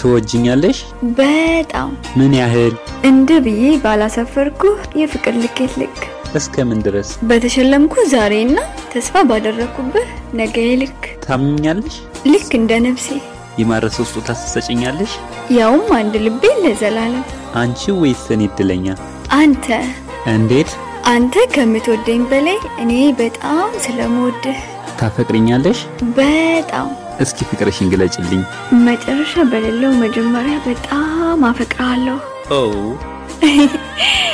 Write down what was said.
ትወጅኛለሽ? በጣም ምን ያህል? እንደ ብዬ ባላሰፈርኩ የፍቅር ልኬት ልክ እስከ ምን ድረስ? በተሸለምኩ ዛሬና ተስፋ ባደረግኩብህ ነገ ልክ ታምኛለሽ? ልክ እንደ ነፍሴ የማረሰው ስጦታ ትሰጭኛለሽ? ያውም አንድ ልቤ ለዘላለም አንቺ ወይስ እኔ እድለኛ? አንተ እንዴት? አንተ ከምትወደኝ በላይ እኔ በጣም ስለምወድህ ታፈቅሪኛለሽ? በጣም እስኪ ፍቅርሽን ግለጭልኝ። መጨረሻ በሌለው መጀመሪያ በጣም አፈቅርሃለሁ። ኦ